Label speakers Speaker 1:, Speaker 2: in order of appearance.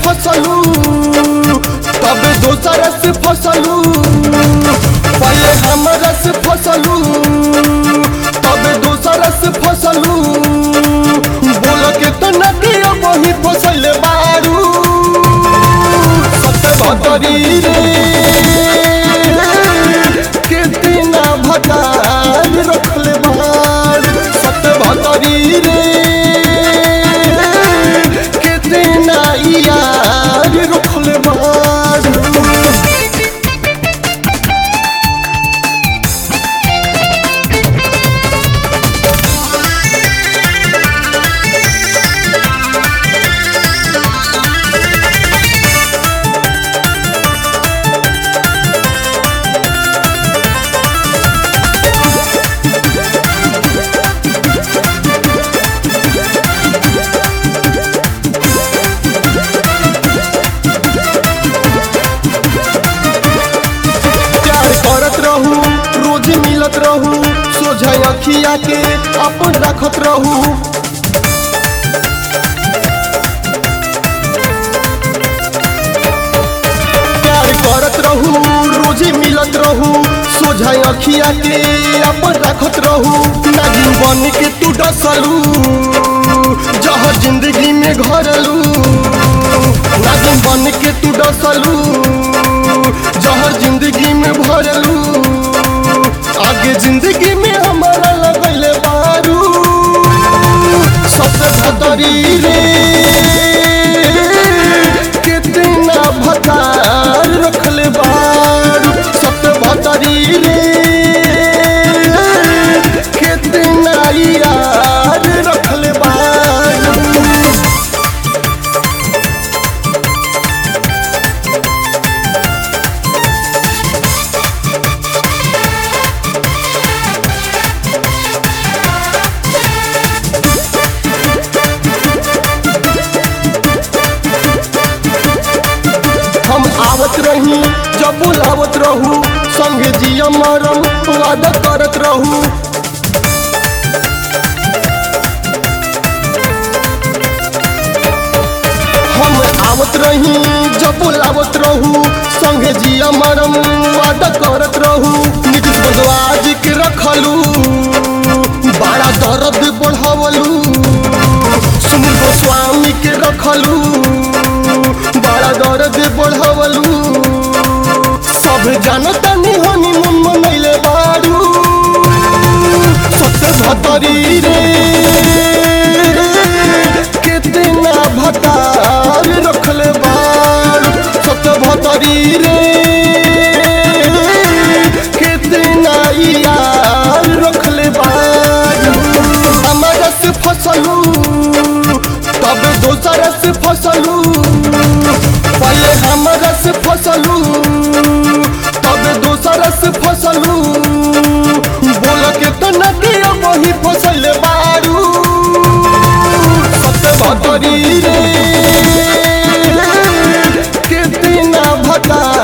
Speaker 1: फसलू तब दोसर से फसलू पहले हमरा से फसलू तब दोसर से फसलू बोल के तो नदिया वही फसल बारू सत्य भतरी रे कितना भटार रखले बार सत्य भतरी रे कितना यार रखले बार प्यार करत रहू रोज मिलत रहू सोझा अखिया के अपन रखत रहू प्यार करत रहू रोज मिलत रहू सोझा अखिया के अपन रखत रहू नागिन बन के तू डसलू जहर जिंदगी में घरलू नागिन बन के तू डसलू जहर जिंदगी में भरलू आगे जिंदगी में हमारा लगल बारू सबसे भतरी रे कितना भतार रखले बारू सबसे भतरी रे कितना यार रखले बारू हम आवत रही जब बुलावत रहू संगे जिया मरम वादा करत रहू हम आवत रही जब बुलावत रहू संगे जिया मरम वादा करत रहू नीतीश बंधवाजी के रखलू बड़ा दर्द बढ़ावलू सुनील गोस्वामी के रखलू बड़ा दर्द बढ़ावलू सब जानता नहीं हनी मन मनैले बारू सबसे भतरी रे कितना भतार रखले बारू सबसे भतरी रे कितना यार रखले बारू हमारा से फसलू तब दोसर से फसलू पहले हमरा से फसलू तब दोसर से फसलू बोल के तो नदिया वही फसल बारू सत्य भतरी रे कितना भटा